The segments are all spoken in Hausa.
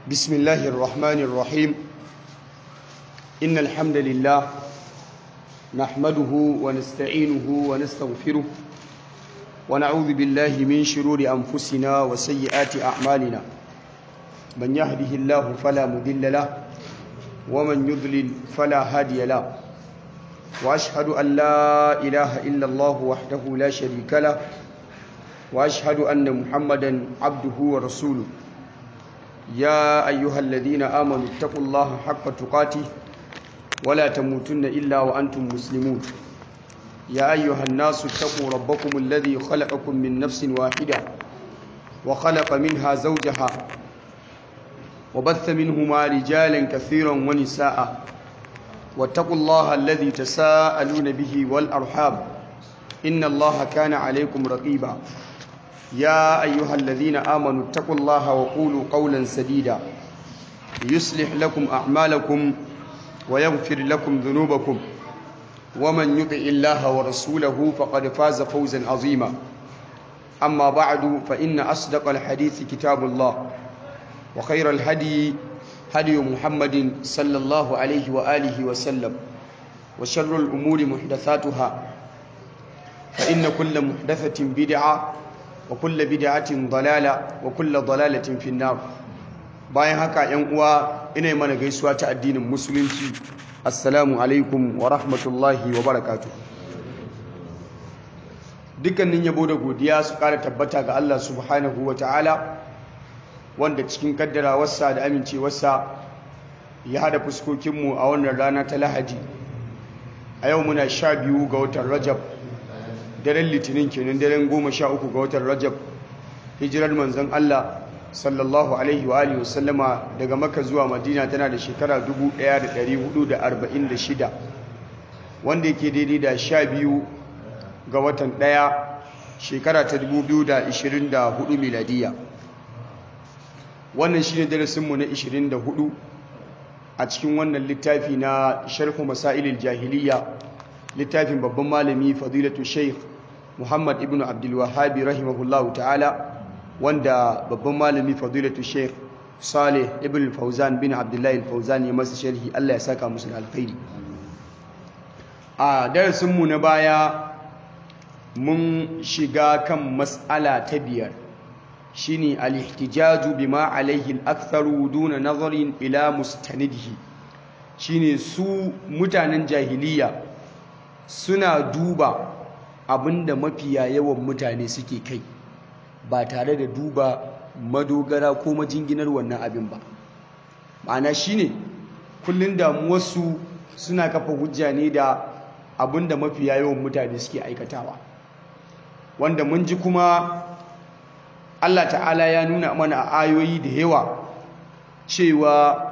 بسم الله الرحمن الرحيم إن الحمد لله نحمده ونستعينه ونستغفره ونعوذ بالله من شرور أنفسنا وسيئات أعمالنا من يهده الله فلا مضل له ومن يضلل فلا هادي له وأشهد أن لا إله إلا الله وحده لا شريك له وأشهد أن محمدا عبده ورسوله يا أيها الذين آمنوا اتقوا الله حق تقاته ولا تموتن إلا وأنتم مسلمون يا أيها الناس اتقوا ربكم الذي خلقكم من نفس واحدة وخلق منها زوجها وبث منهما رجالا كثيرا ونساء واتقوا الله الذي تساءلون به والأرحام إن الله كان عليكم رقيبا يا أيها الذين آمنوا اتقوا الله وقولوا قولا سديدا يصلح لكم أعمالكم ويغفر لكم ذنوبكم ومن يطع الله ورسوله فقد فاز فوزا عظيما أما بعد فإن أصدق الحديث كتاب الله وخير الهدي هدي محمد صلى الله عليه وآله وسلم وشر الأمور محدثاتها فإن كل محدثة بدعة وكل بدعة ضلالة وكل ضلالة في النار bayan haka ‘yan uwa ina mana gaisuwa ta addinin musulunci assalamu alaikum wa rahmatullahi wa barakatu dukkanin yabo da godiya su ƙara tabbata ga Allah subhanahu wa ta'ala wanda cikin kaddarawarsa da amincewarsa ya hada fuskokinmu a wannan rana ta lahadi a yau muna sha biyu ga watan rajab daren litinin kenan daren goma sha uku ga watan rajab hijirar manzon Allah sallallahu alaihi wa alihi wasallama daga maka zuwa madina tana da shekara 1446 wanda yake daidai da sha biyu ga watan ɗaya shekara ta 2024 miladiya wannan shi ne darasinmu na 24 a cikin wannan littafi na sharhu masailil jahiliya littafin babban malami fadilatu sheikh muhammad ibn abdulwahabi rahimahullahu ta'ala wanda babban malami fadilatu sheikh saleh ibn fauzan bin abdullahi fauzan ya masa sharhi allah ya saka musu da alkhairi a darasinmu na baya mun shiga kan mas'ala ta biyar shine al-ihtijaju bima alaihi al-aktharu duna nazarin ila mustanidihi shine su mutanen jahiliya suna duba abinda mafiya yawan mutane suke kai ba tare da duba madogara ko majinginar wannan abin ba ma'ana shine kullun damuwarsu suna kafa hujja ne da abinda mafiya yawan mutane suke aikatawa wanda mun ji kuma Allah ta'ala ya nuna mana a ayoyi da yawa cewa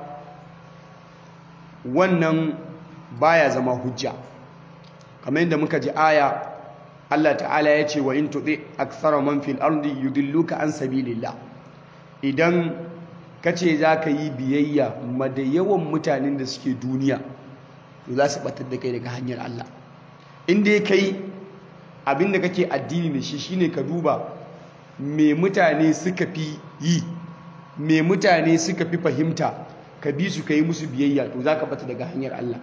wannan baya zama hujja kamar yadda muka ji aya Allah ta'ala ya ce wa in tuɗi akthara man fil ardi yudilluka an sabilillah idan kace zaka yi biyayya ma da yawan mutanen da suke duniya to za su batar da kai daga hanyar Allah in dai kai abinda kake addini da shi shine ka duba me mutane suka fi yi me mutane suka fi fahimta ka bi su ka yi musu biyayya to za ka bata daga hanyar Allah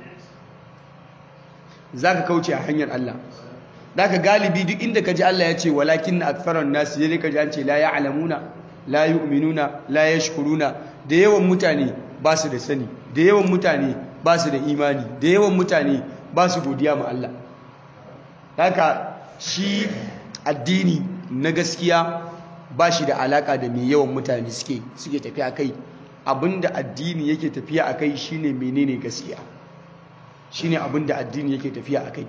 za ka kauce a hanyar Allah da ka galibi duk inda ka ji Allah ya ce walakin na akfaran nasu ya ka ji an ce la ya alamuna la yi uminuna la ya shukuruna da yawan mutane ba su da sani da yawan mutane ba su da imani da yawan mutane ba su godiya ma Allah haka shi addini na gaskiya ba shi da alaka da mai yawan mutane suke suke tafiya kai abinda addini yake tafiya a kai shine menene gaskiya shine abinda addini yake tafiya a kai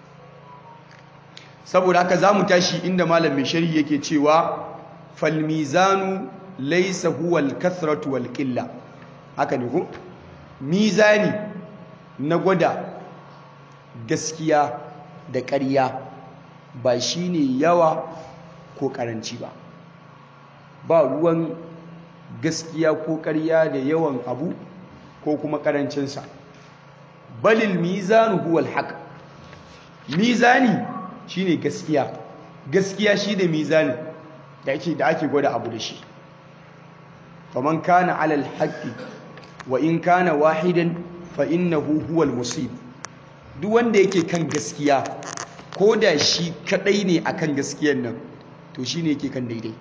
saboda haka za mu tashi inda malam mai sharhi yake cewa falmizanu laysa huwa al-kathratu wal qilla haka ne ko mizani na gwada gaskiya da ƙarya ba shine yawa ko karanci ba ba ruwan gaskiya ko ƙarya da yawan abu ko kuma karancinsa balil mizanu huwal haq mizani shine gaskiya gaskiya shi da mizani da ake da ake gwada abu da shi faman kana ala alhaqi wa in kana wahidan fa innahu huwa almusib duk wanda yake kan gaskiya ko da shi kadai ne akan gaskiyar nan to shine yake kan daidai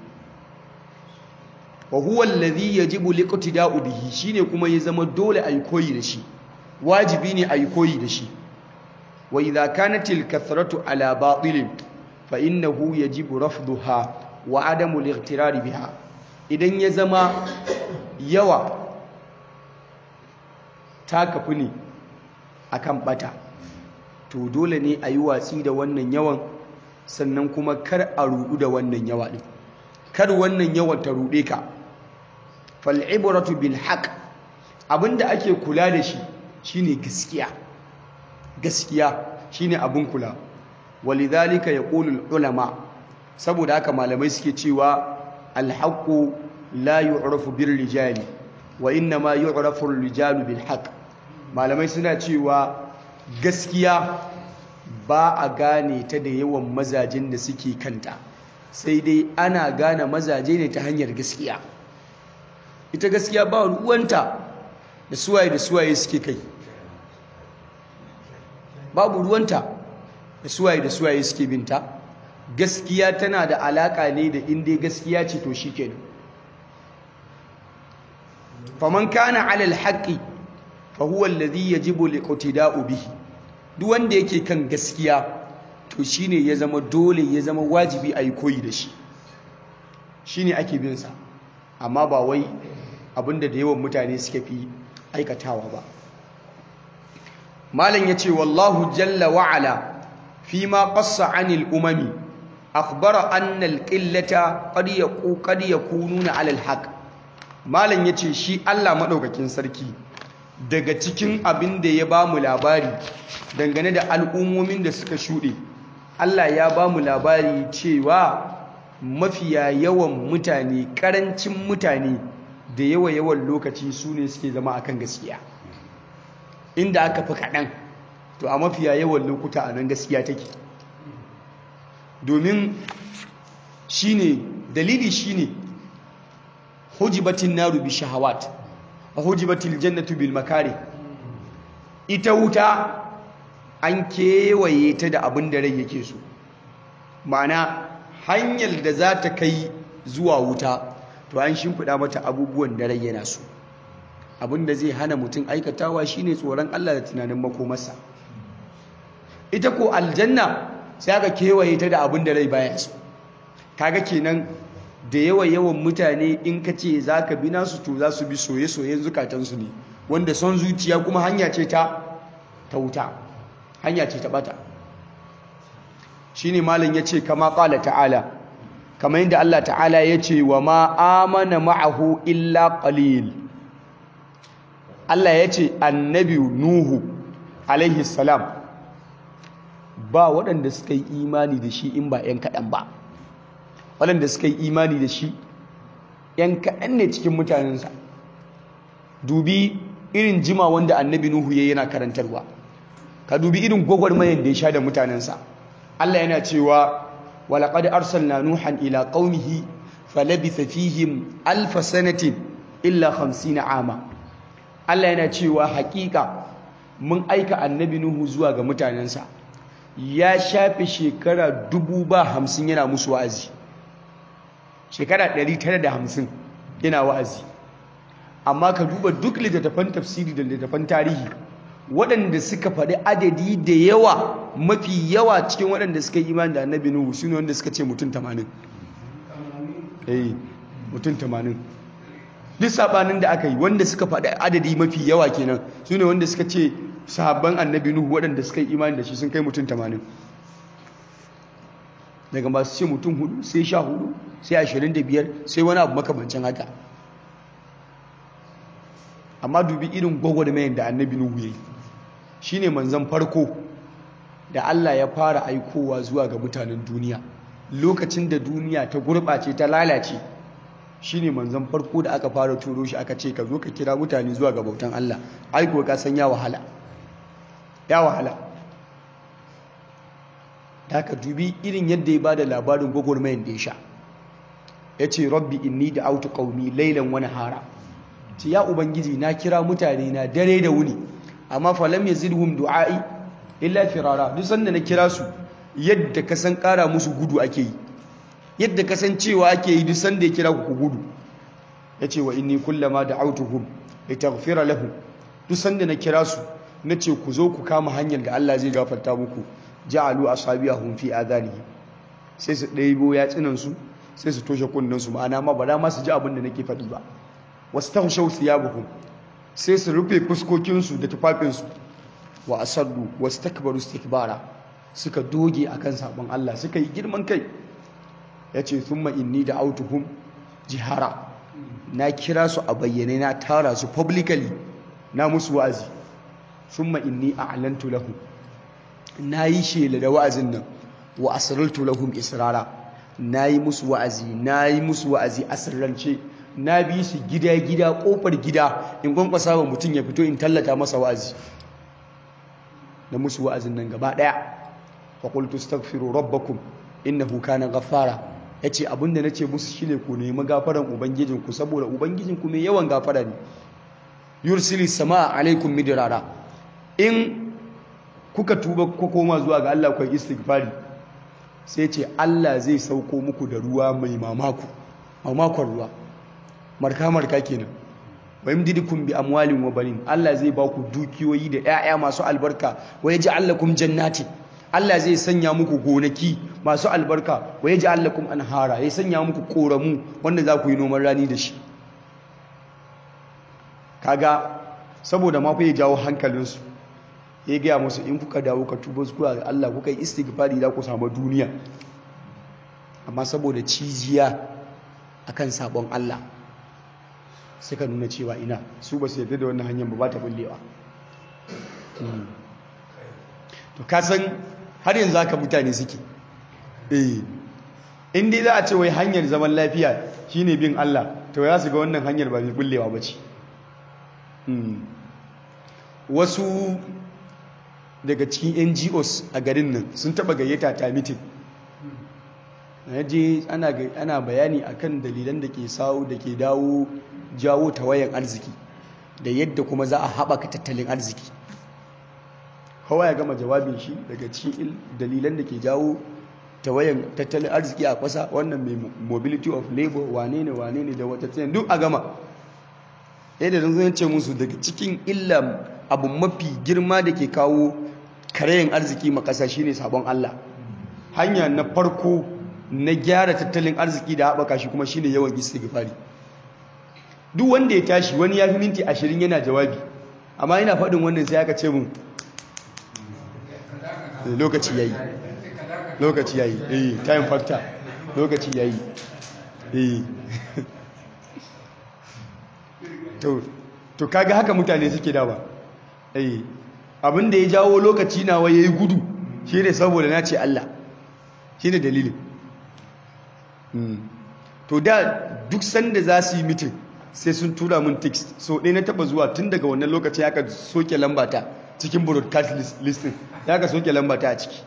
wa huwa alladhi yajibu liqtida'u bihi shine kuma ya zama dole ayi koyi da shi wajibi ne ayi koyi da shi wa idha kanat al-kathratu ala batilin fa innahu yajibu rafduha wa adamu al biha idan ya zama yawa ta kafi ne akan bata to dole ne a yi watsi da wannan yawan sannan kuma kar a rudu da wannan yawa ɗin kar wannan yawan ta ruɗe ka fal'ibratu bil haqq abinda ake kula da shi shine gaskiya gaskiya shine abin kula walidhalika yaqulu ulama saboda haka malamai suke cewa alhaqqu la yu'rafu bir rijali wa innama yu'rafu ar-rijalu bil haqq malamai suna cewa gaskiya ba a gane ta da yawan mazajin da suke kanta sai dai ana gane mazaje ne ta hanyar gaskiya ita gaskiya ba ruwanta da suwaye da suwaye suke kai babu ruwanta da suwaye da suwaye suke binta gaskiya tana da alaka ne da inda gaskiya ce to shi kenan faman kana alal haqqi fa huwa alladhi yajibu liqtida'u bihi duk wanda yake kan gaskiya to shine ya zama dole ya zama wajibi a yi koyi da shi shine ake bin sa amma ba wai abinda da yawan mutane suka fi aikatawa ba malam yace wallahu jalla wa ala fi ma qassa anil umami akhbara anna al qillata qad yaqu qad yakununa ala al haqq malam yace shi Allah madaukakin sarki daga cikin abin da ya ba mu labari dangane da al'ummomin da suka shuɗe Allah ya ba mu labari cewa mafiya yawan mutane ƙarancin mutane da yawa yawan lokaci su ne suke zama akan gaskiya inda aka fi kaɗan to a mafiya yawan lokuta a nan gaskiya take domin shine dalili shine hujibatin naru bi shahawat a hujibatil jannatu bil makari ita wuta an kewaye ta da abin da rai yake so ma'ana hanyar da za ta kai zuwa wuta to an shimfiɗa mata abubuwan da rai yana so abin da zai hana mutum aikatawa shine tsoron Allah da tunanin makomarsa ita ko aljanna sai aka kewaye ta da abin da rai baya so kaga kenan da yawa yawan mutane in ka ce za ka bi nasu to za su bi soye-soyen zukatansu ne wanda son zuciya kuma hanya ce ta ta wuta hanya ce ta bata shi ne malin ya ce kama ƙala ta'ala kama yadda Allah ta'ala ya ce wa ma amana ma'ahu illa ƙalil Allah ya ce annabi Nuhu alaihi salam ba waɗanda suka yi imani da shi in ba 'yan kaɗan ba waɗanda suka yi imani da shi ‘yan kaɗan ne cikin mutanensa dubi irin jima wanda annabi Nuhu ya yana karantarwa ka dubi irin gwagwarmayan da ya sha da mutanensa Allah yana cewa walaƙad arsalna nuhan ila qaumihi falabitha fihim alfa sanatin illa 50 ama Allah yana cewa haƙiƙa mun aika annabi Nuhu zuwa ga mutanensa ya shafe shekara dubu ba hamsin yana musu wa'azi shekara 950 yana wa'azi amma ka duba duk littattafan tafsiri da littattafan tarihi waɗanda suka faɗi adadi da yawa mafi yawa cikin waɗanda suka yi imani da annabi nuhu su ne wanda suka ce mutum 80 eh mutum 80 duk sabanin da aka yi wanda suka faɗi adadi mafi yawa kenan su ne wanda suka ce sahabban annabi nuhu waɗanda suka yi imani da shi sun kai mutum 80 daga masu ce mutum hudu sai sha hudu sai ashirin da biyar sai wani abu makamancin haka amma dubi irin gwagwarmayan da annabi nuhu ya yi shi ne manzan farko da allah ya fara aikowa zuwa ga mutanen duniya lokacin da duniya ta gurɓace ta lalace shi ne manzan farko da aka fara turo shi aka ce ka zo ka kira mutane zuwa ga bautan allah aiko ka san ya wahala ya wahala da aka dubi irin yadda ya ba da labarin gwagwarmayan da ya sha yace rabbi inni da'awtu qaumi laylan wa nahara ce ya ubangiji na kira mutane na dare da wuni amma falam yazidhum du'ai illa firara duk sanda na kira su yadda ka san kara musu gudu ake yi yadda ka san cewa ake yi duk sanda ya kira ku gudu yace wa inni kullama da'awtuhum litaghfira lahum duk sanda na kira su nace ku zo ku kama hanyar da Allah zai gafarta muku ja'alu asabiyahum fi adhanihim sai su ɗaibo yatsinan su sai su toshe kunnen su ma'ana ma ba da ma su ji abin da nake faɗi ba wastaghshaw thiyabahum sai su rufe fuskokin su da tufafin su wa asaddu wastakbaru istikbara suka doge akan sabon Allah suka yi girman kai yace thumma inni da'awtuhum jihara na kira su a bayyane na tara su publicly na musu wa'azi thumma inni a'lantu lahum na yi shela da wa'azin nan wa asirartu lahum israra na yi musu wa'azi na yi musu wa'azi asirrance na bi su gida-gida kofar gida in kwankwasa wa mutum ya fito in tallata masa wa'azi na musu wa'azin nan gaba daya faƙultu stagfiru rabbakum innahu kana ghaffara yace abinda nace musu shine ku nemi gafaran ubangijinku saboda ubangijinku mai yawan gafara ne yursili samaa alaikum midrara in kuka tuba ku koma zuwa ga Allah ku istighfari sai ce Allah zai sauko muku da ruwa mai mamaku mamakon ruwa marka marka kenan wa yamdidukum bi amwalin wa banin Allah zai ba ku dukiyoyi da 'ya'ya masu albarka wa yaj'al lakum jannati Allah zai sanya muku gonaki masu albarka wa yaj'al lakum anhara ya sanya muku koramu wanda za ku yi noman rani da shi kaga saboda ma fa ya jawo hankalinsu ya gaya musu in kuka dawo ka tuba zuwa ga Allah kuka yi istighfari da ku samu duniya amma saboda cijiya akan sabon Allah suka nuna cewa ina su ba su yarda da wannan hanyar ba ba ta bullewa to ka san har yanzu haka mutane suke eh in dai za a ce wai hanyar zaman lafiya shine bin Allah to ya su ga wannan hanyar ba mai bullewa ba ce wasu daga cikin ngos a garin nan sun taba gayyata ta mitin na je ana bayani akan dalilan da ke sawo da ke dawo jawo tawayan arziki da yadda kuma za a haɓaka tattalin arziki hawa ya gama jawabin shi daga cikin dalilan da ke jawo tawayan tattalin arziki a ƙasa wannan mai mobility of labor wane ne wane ne da wata tsayin duk a gama yadda zan ce musu daga cikin illa abu mafi girma da ke kawo karayin arziki ma ƙasa shine sabon Allah hanya na farko na gyara tattalin arziki da haɓaka shi kuma shine yawan istighfari duk wanda ya tashi wani ya fi minti ashirin yana jawabi amma yana faɗin wannan sai aka ce mun lokaci yayi lokaci yayi eh time factor lokaci yayi eh to to kaga haka mutane suke dawa eh abin da ya jawo lokaci nawa yayi gudu shine saboda na ce Allah shine dalilin to da duk sanda za su yi mitin sai sun tura mun text so ɗaya na taba zuwa tun daga wannan lokacin ya ka soke lambata cikin broadcast listing ya ka soke lambata a ciki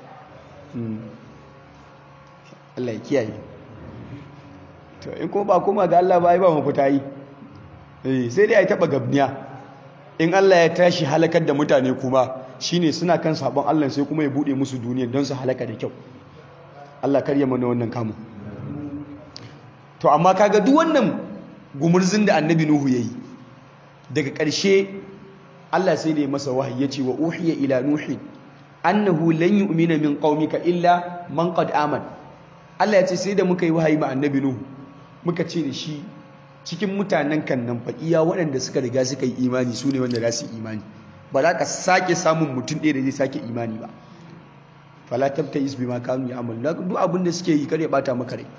Allah ya kiyaye to in kuma ba kuma ga Allah ba yi ba mafita yi sai dai a yi taba gabniya in Allah ya tashi halakar da mutane kuma shine suna kan sabon Allah sai kuma ya bude musu duniya don su halaka da kyau Allah karya mana wannan kamun to amma kaga duk wannan gumurzin da annabi nuhu yayi daga ƙarshe Allah sai da ya masa wahayi yace wa uhiya ila nuhi annahu lan yu'mina min qaumika illa man qad aman Allah ya ce sai da muka yi wahayi ma annabi nuhu muka ce da shi cikin mutanen kan nan fa iya waɗanda suka riga suka yi imani su ne wanda za su yi imani ba za ka sake samun mutum ɗaya da zai sake imani ba fala tabta is bima kanu ya'mal duk abin da suke yi kare bata maka rai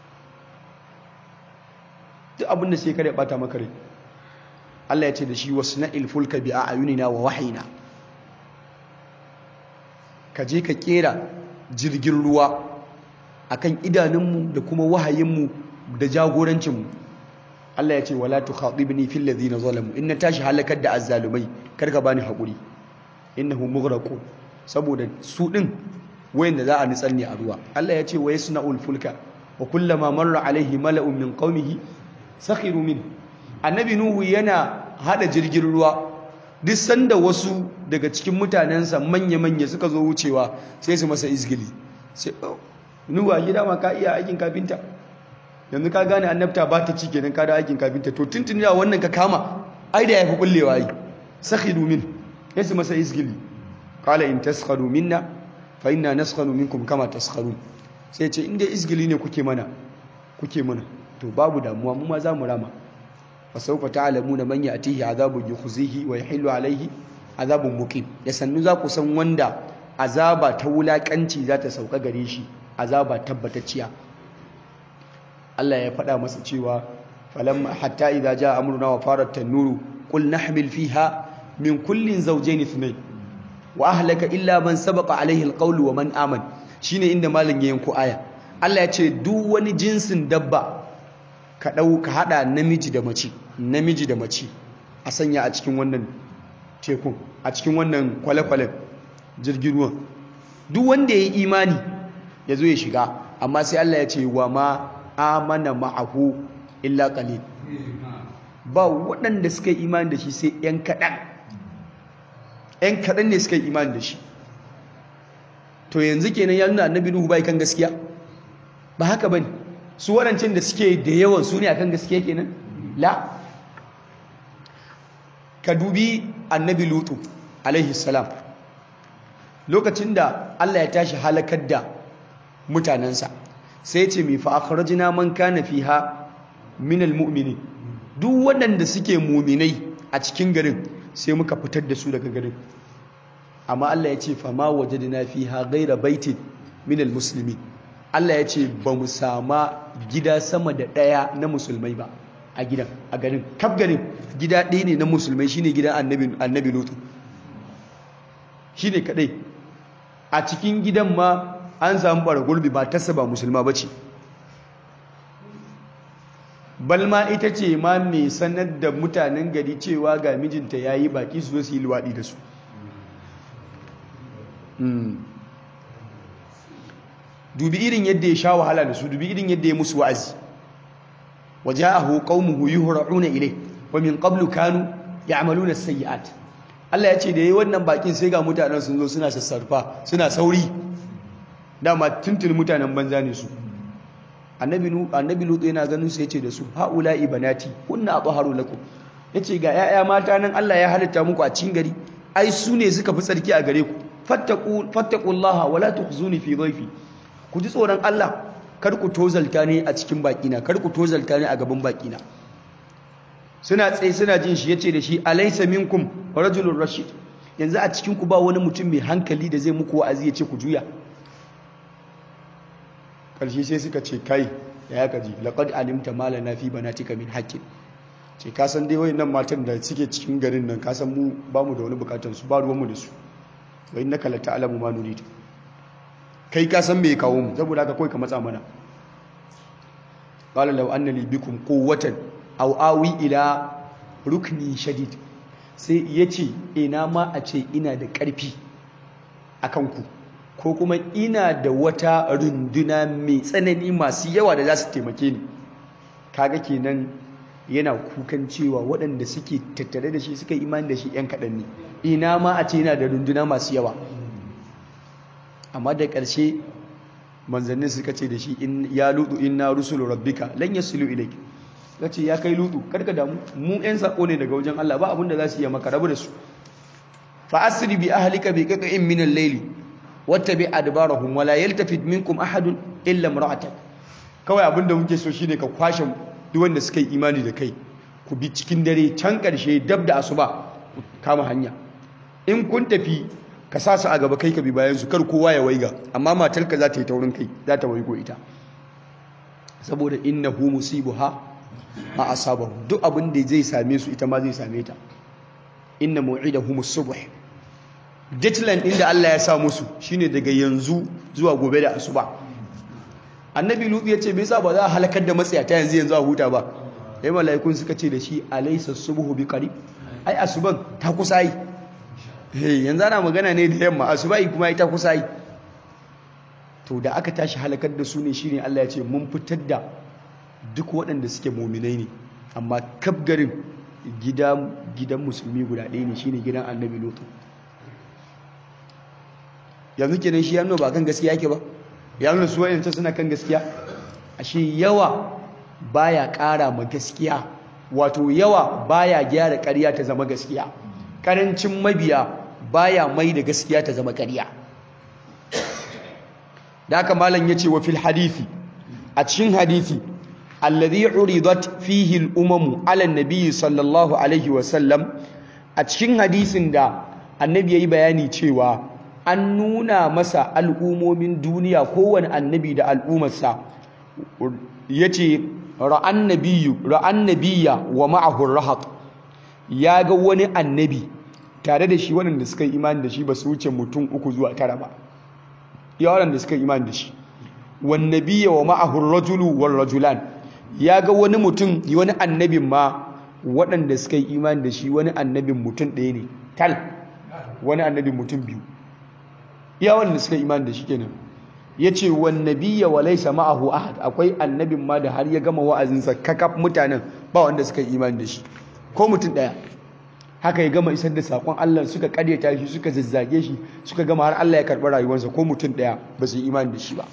duk abin da suke kare bata maka rai Allah ya ce da shi wasna'il fulka bi a'yunina wa wahayina ka je ka kera jirgin ruwa akan idanunmu da kuma wahayinmu da jagorancinmu Allah ya ce wala tukhatibni fil ladina zalamu in na tashi halakar da azzalumai karka bani hakuri innahu mughraqun saboda su din wayanda za a nitsar ne a ruwa Allah ya ce wa yasna'ul fulka wa kullama marra alaihi mala'un min qaumihi sakhiru min annabi nuhu yana hada jirgin ruwa duk sanda wasu daga cikin mutanensa manya-manya suka zo wucewa sai su masa izgili sai nuhu a gida ma ka iya aikin kafinta yanzu ka gane annabta ba ta ci kenan ka da aikin kafinta to tuntun da wannan ka kama ai da yafi kullewa yi sakhiru min sai su masa izgili qala in taskharu minna fa inna naskharu minkum kama taskharun sai ce inda izgili ne kuke mana kuke mana to babu damuwa mu ma za mu rama fa sawfa ta'lamuna man ya'tihi azabun yukhzihi wa yahillu alayhi azabun muqim da sannu za ku san wanda azaba ta wulakanci za ta sauka gare shi azaba tabbatacciya Allah ya faɗa masa cewa falamma hatta idza jaa amruna wa farat tanuru qul nahmil fiha min kullin zawjayn ithnayn wa ahlaka illa man sabaqa alayhi alqawlu wa man aman shine inda malam ya yanko aya Allah ya ce duk wani jinsin dabba ka dau ka hada namiji da mace namiji da mace a sanya a cikin wannan tekun a cikin wannan kwale-kwalen jirgin ruwan duk wanda ya yi imani ya zo ya shiga amma sai Allah ya ce wa ma amana ma'ahu illa qalil ba waɗanda suka yi imani da shi sai ‘yan kaɗan ‘yan kaɗan ne suka yi imani da shi to yanzu kenan ya nuna annabi nuhu bai kan gaskiya ba haka bane su waɗancan da suke da yawan su ne akan gaskiya kenan la ka dubi annabi lutu alaihi salam lokacin da Allah ya tashi halakar da mutanensa sai ce mai fa akhrajna man kana fiha min almu'minin duk waɗanda suke muminai a cikin garin sai muka fitar da su daga garin amma Allah ya ce fa ma wajadna fiha ghayra baitin min almuslimin Allah ya ce ba mu sama gida sama da ɗaya na musulmai ba a gidan a garin kaf garin gida ɗaya ne na musulmai shine gidan annabi annabi lutu shine kadai a cikin gidan ma an samu bara gurbi ba tasa ba musulma bace balma ita ce ma mai sanar da mutanen gari cewa ga mijinta yayi baki su zo su yi luwaɗi da su dubi irin yadda ya sha wahala da su dubi irin yadda ya musu wa'azi waja'ahu qaumuhu yuhra'una ilay wa min qablu kanu ya'maluna as-sayyi'at Allah ya ce da yayi wannan bakin sai ga mutanen sun zo suna sassarfa suna sauri dama tuntun mutanen banza ne su annabi nu annabi lutu yana ganin su yace da su haula'i banati kunna athaharu lakum yace ga yaya mata nan Allah ya halitta muku a cikin gari ai su ne suka fi tsarki a gare ku fattaqu fattaqullaha wala tukhzuni fi dhayfi ku ji tsoron Allah kar ku tozalta ne a cikin bakina kar ku tozalta ne a gaban bakina suna tsaye suna jin shi yace da shi alaysa minkum rajulun rashid yanzu a cikin ku ba wani mutum mai hankali da zai muku wa'azi yace ku juya karshe sai suka ce kai da ya kaji laqad alimta ma lana fi banatika min haqqin ce ka san dai wayannan matan da suke cikin garin nan ka san mu ba mu da wani bukatun su ba ruwan mu da su wa innaka la ta'lamu ma nurid kai ka san me kawo mu saboda haka kai ka matsa mana qala law anna li bikum quwwatan aw awi ila rukni shadid sai yace ina ma a ce ina da karfi akan ku ko kuma ina da wata runduna mai tsanani masu yawa da za su taimake ni kaga kenan yana kukan cewa waɗanda suke tattare da shi suka imani da shi 'yan kaɗan ne ina ma a ce yana da runduna masu yawa amma da ƙarshe manzannin suka ce da shi ya lutu inna rusulu rabbika lan yasilu ilayk kace ya kai lutu karka damu mu 'yan sako ne daga wajen Allah ba abin da za su yi maka rabu da su fa asri bi ahlika bi qaqin min al-layli wattabi adbarahum wala yaltafit minkum ahadun illa imra'atak kawai abin da muke so shine ka kwashe duk wanda suka yi imani da kai ku bi cikin dare can ƙarshe dab da asuba kama hanya in kun tafi ka sa su a gaba kai ka bi bayan su kar kowa ya waiga amma matarka za ta yi taurin kai za ta waigo ita saboda innahu musibuha ma asabahu duk abin da zai same su ita ma zai same ta inna mu'idahum as-subh deadline din da Allah ya sa musu shine daga yanzu zuwa gobe da asuba annabi lutu ya ce me yasa ba za a halakar da matsayata yanzu yanzu a huta ba sai mala'ikun suka ce da shi alaysa subhu bi qarib ai asuban ta kusa yi eh yanzu ana magana ne da yamma asubai kuma ai ta kusa yi to da aka tashi halakar da su ne shine Allah ya ce mun fitar da duk waɗanda suke muminai ne amma kaf garin gidan musulmi guda ɗaya ne shine gidan annabi lutu yanzu kenan shi ya nuna ba kan gaskiya yake ba ya nuna su wa'yanta suna kan gaskiya ashe yawa baya ƙara ma gaskiya wato yawa baya gyara ƙarya ta zama gaskiya ƙarancin mabiya baya mai da gaskiya ta zama ƙarya da haka malam yace wa fil hadisi a cikin hadisi alladhi uridat fihi al-umamu ala an-nabi sallallahu alaihi wa sallam a cikin hadisin da annabi yayi bayani cewa an nuna masa al'umomin duniya kowane annabi da al'ummarsa yace ra'an nabiyyu ra'an nabiyya wa ma'ahu rahat ya ga wani annabi tare da shi waɗanda suka yi imani da shi ba su wuce mutum uku zuwa tara ba ya waɗanda suka yi imani da shi wan nabiyya wa ma'ahu rajulu wal rajulan ya ga wani mutum wani annabin ma waɗanda suka yi imani da shi wani annabin mutum ɗaya ne tal wani annabin mutum biyu iya waɗanda suka yi imani da shi kenan ya ce wan nabiyya wa laysa ma'ahu ahad akwai annabin ma da har ya gama wa'azinsa kakaf mutanen ba wanda suka yi imani da shi ko mutum ɗaya haka ya gama isar da saƙon Allah suka ƙaryata shi suka zazzage shi suka gama har Allah ya karɓi rayuwarsa ko mutum ɗaya ba su yi imani da shi ba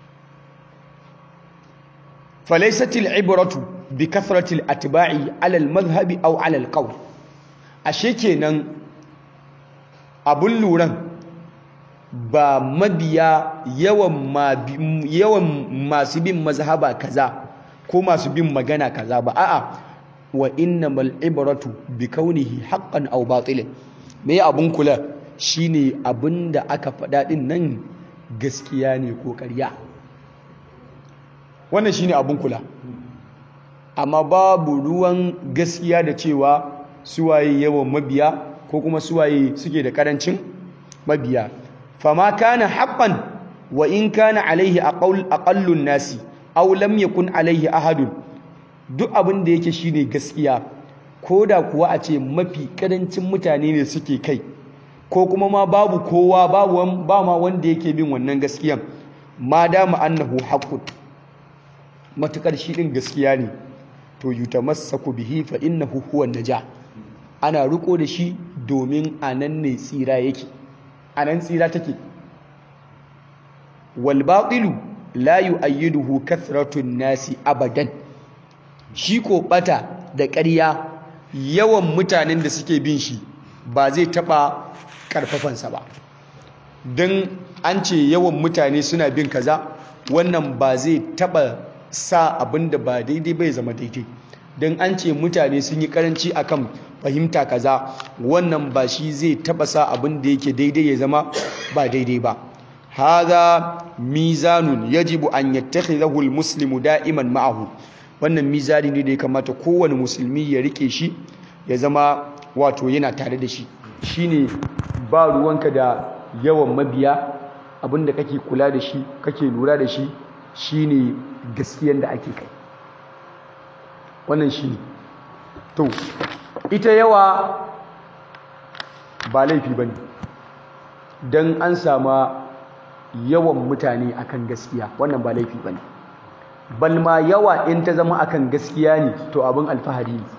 falaisatil ibratu bi kasratil atba'i alal mazhabi aw alal qawl ashe kenan abun luran ba mabiya yawan yawan masu bin mazhaba kaza ko masu bin magana kaza ba a'a wa innamal ibratu bi kaunihi haqqan aw batilin me abun kula shine abinda aka faɗa din nan gaskiya ne ko ƙarya wannan shine abun kula amma babu ruwan gaskiya da cewa suwaye yawan mabiya ko kuma suwaye suke da karancin mabiya fama kana haqqan wa in kana alaihi aqallun nasi aw lam yakun alaihi ahadun duk abin da yake shine gaskiya ko da kuwa a ce mafi karancin mutane ne suke kai ko kuma ma babu kowa babu ba ma wanda yake bin wannan gaskiyan ma dama annahu haqqun matukar shi din gaskiya ne to yutamassaku bihi fa innahu huwa naja ana riko da shi domin anan ne tsira yake anan tsira take wal batilu la yu'ayyiduhu kathratun nasi abadan shi ko bata da ƙarya yawan mutanen da suke bin shi ba zai taɓa ƙarfafansa ba don an ce yawan mutane suna bin kaza wannan ba zai taɓa sa abin da ba daidai bai zama daidai don an ce mutane sun yi ƙaranci akan fahimta kaza wannan ba shi zai taɓa sa abin da yake daidai ya zama ba daidai ba هذا ميزان يجب أن يتخذه المسلم دائما معه wannan mizani ne da ya kamata kowane musulmi ya rike shi ya zama wato yana tare da shi shine ba ruwanka da yawan mabiya abinda kake kula da shi kake lura da shi shine gaskiyan da ake kai wannan shi to ita yawa ba laifi bane dan an sama yawan mutane akan gaskiya wannan ba laifi bane balma yawa in ta zama akan gaskiya ne to abin alfahari ne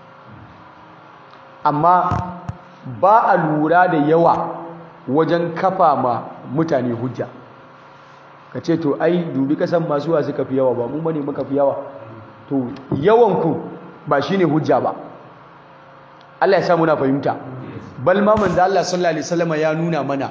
amma ba a lura da yawa wajen kafa ma mutane hujja ka ce to ai dubi kasan masu wa suka fi yawa ba mu bane muka fi yawa to yawanku ba shine hujja ba Allah ya sa muna fahimta balma manzo Allah sallallahu alaihi wasallam ya nuna mana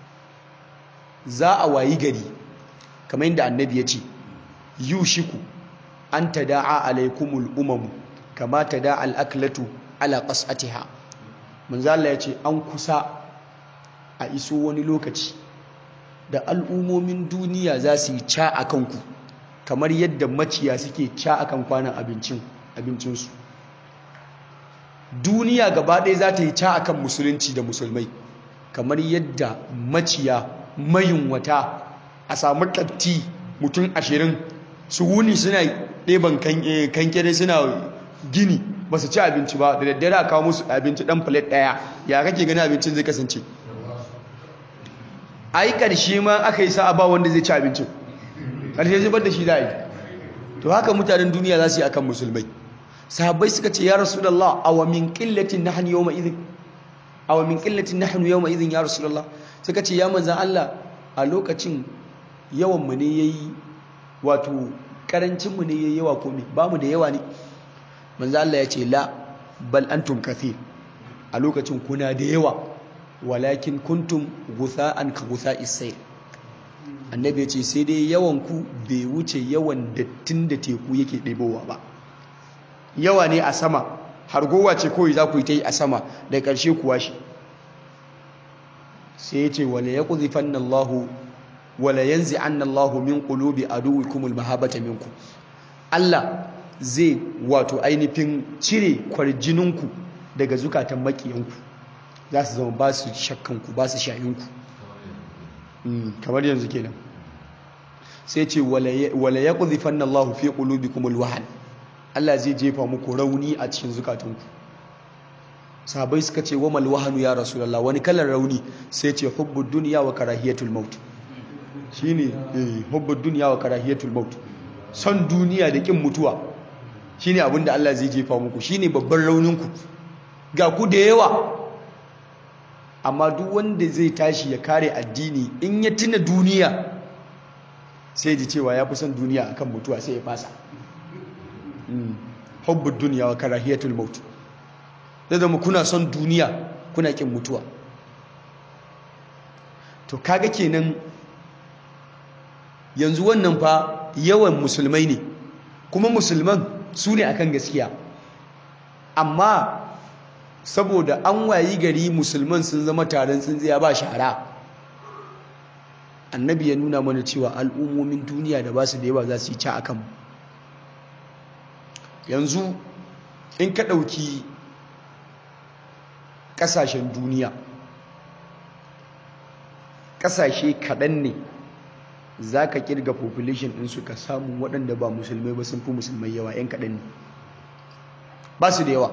za a wayi gari kamar yadda annabi ya ce yushiku an tada'a alaikumul umamu kama tada'a al'aklatu ala qas'atiha manzo Allah ya ce an kusa a iso wani lokaci da al'umomin duniya za su yi ca a kanku kamar yadda maciya suke ca a kan kwanan abincin abincinsu duniya gaba ɗaya za ta yi ca a kan musulunci da musulmai kamar yadda maciya mayunwata a samu ƙatti mutum ashirin su wuni suna ɗeban kankere suna gini ba su ci abinci ba da daddare a kawo musu abinci ɗan filet ɗaya ya kake gani abincin zai kasance ai karshe ma aka yi sa'a ba wanda zai ci abincin karshe zubar da shi za a yi to haka mutanen duniya za su yi akan musulmai sahabbai suka ce ya rasulullah aw min qillatin nahnu yawma idhin aw min qillatin nahnu yawma idhin ya rasulullah suka ce ya manzan Allah a lokacin yawan mu ne yayi wato karancin mu ne yayi yawa ko me ba mu da yawa ne manzan Allah ya ce la bal antum kathir a lokacin kuna da yawa walakin kuntum gutha'an ka gutha'is sayl annabi ya ce sai dai yawan ku bai wuce yawan dattin da teku yake ɗebowa ba yawa ne a sama hargowa ce kawai za ku yi ta yi a sama da ƙarshe kuwa shi sai ya ce wale ya ƙuzifan Allahu wale yanzu an Allahu min ƙulubi a duwikumul mahabata minku Allah zai wato ainihin cire kwarjininku daga zukatan makiyanku za su zama ba su shakkanku ba su shayinku kamar yanzu kenan sai ce wale ya ƙuzifan Allahu fi ƙulubikumul wahal Allah zai jefa muku rauni a cikin zukatanku sahabai suka ce wa malwahanu ya rasulullah wani kalar rauni sai ce hubbud dunya wa karahiyatul maut shine eh hubbud dunya wa karahiyatul maut son duniya da kin mutuwa shine abinda Allah zai jefa muku shine babban rauninku ga ku da yawa amma duk wanda zai tashi ya kare addini in ya tuna duniya sai ji cewa ya fi son duniya akan mutuwa sai ya fasa hubbud duniya wa karahiyatul maut zai zama kuna son duniya kuna kin mutuwa to kaga kenan yanzu wannan fa yawan musulmai ne kuma musulman su ne akan gaskiya amma saboda an wayi gari musulman sun zama taron tsintsiya ba shara annabi ya nuna mana cewa al'ummomin duniya da ba su da yawa za su yi ca akan yanzu in ka ɗauki ƙasashen duniya ƙasashe kaɗan ne za ka ƙirga population ɗinsu ka samu waɗanda ba musulmai ba sun fi musulmai yawa 'yan kaɗan ne ba su da yawa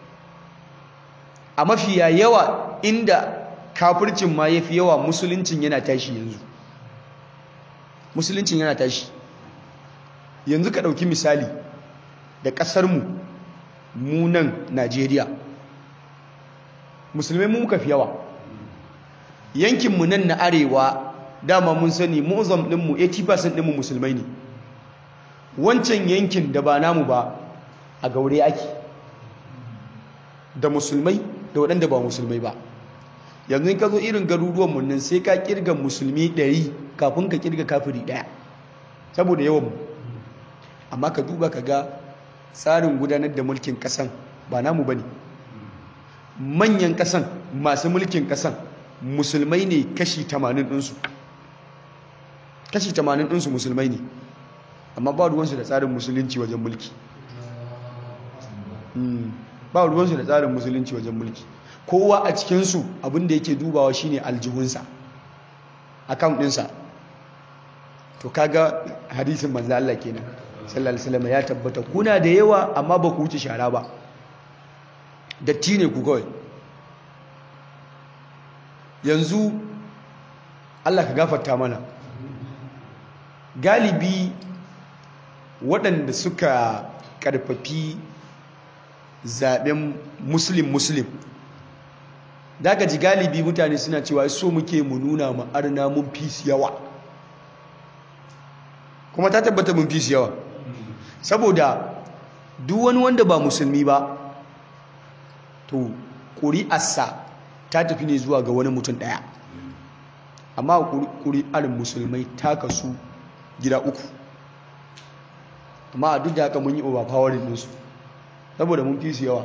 a mafiya yawa inda kafircin ma ya fi yawa musuluncin yana tashi yanzu musuluncin yana tashi yanzu ka ɗauki misali da ƙasarmu mu nan najeriya musulmai mu muka fi yawa yankinmu nan na arewa dama mun sani mu'zam ɗinmu 80% ɗinmu musulmai ne wancan yankin da ba namu ba a gaure ake da musulmai da waɗanda ba musulmai ba yanzu in ka zo irin garuruwanmu nan sai ka kirga musulmi ɗari kafin ka kirga kafiri ɗaya saboda yawanmu amma ka duba ka ga tsarin gudanar da mulkin ƙasan ba namu ba ne manyan ƙasan masu mulkin ƙasan musulmai ne kashi 80 ɗinsu kashi 80 ɗinsu musulmai ne amma ba ruwansu da tsarin musulunci wajen mulki ba ruwansu da tsarin musulunci wajen mulki kowa a cikinsu abinda yake dubawa shine aljihunsa account ɗinsa to kaga hadisin manzo Allah kenan sallallahu alaihi wasallam ya tabbata kuna da yawa amma ba ku wuce shara ba datti ne ku kawai yanzu Allah ka gafarta mana galibi waɗanda suka ƙarfafi zaɓen muslim muslim da ka ji galibi mutane suna cewa so muke mu nuna ma'arna mun fi yawa kuma ta tabbata mun fi yawa saboda duk wani wanda ba musulmi ba to ƙuri'arsa ta tafi ne zuwa ga wani mutum ɗaya amma ƙuri'ar musulmai ta kasu gida uku amma a duk da haka mun yi overpowering ɗinsu saboda mun fi su yawa